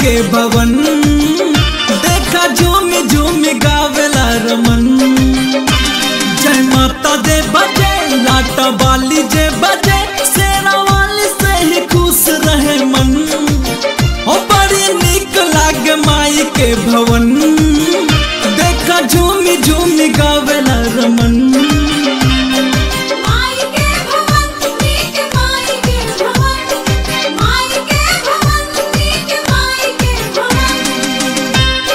के भवन देखा झूम झूम गावेला रमन जय माता दे बजे लाटा बाली जे बजे शेरा वाली से ही खुश रहे मन ओ बड़ी निक लागे माई के भवन देखा झूमी झूमी गावेला रमन माई के भवन नीक माई के भवन माई के भवन नीक माई के भवन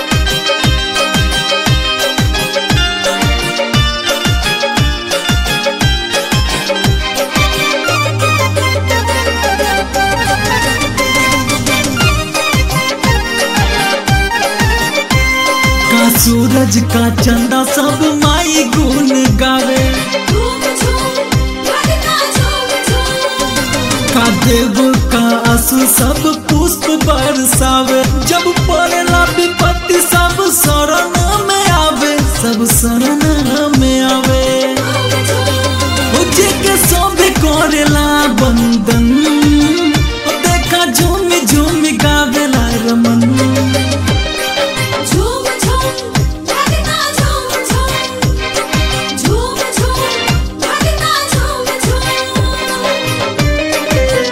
का सूरज का चंदा सब माई गुण गावे झूम झूम भगना झूम झूम का देव का आंसू सब पुष्प बरसावे जब पड़ेला विपत्ति सब शरण में आवे सब शरण में आवे उजे के सब करेला बंदन देखा झूम झूम गावेला रमन झूम झूम भगना झूम झूम झूम झूम भगना झूम झूम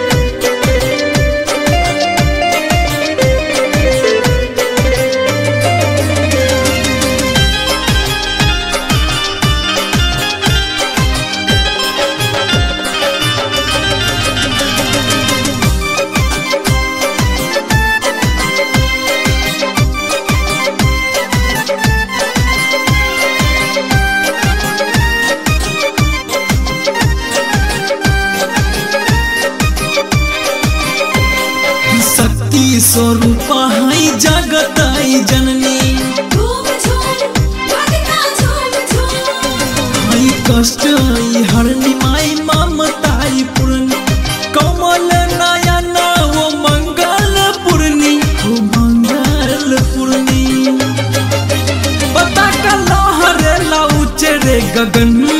शक्ति स्वरूप हई जगत आई जननी झूम झूम भगना झूम झूम हई कष्ट आई हरनी माई ममताई पूर्णी कमल नयन वो मंगल पूर्णी वो मंगल पूर्णी पता का लहरे ला उचरे गगन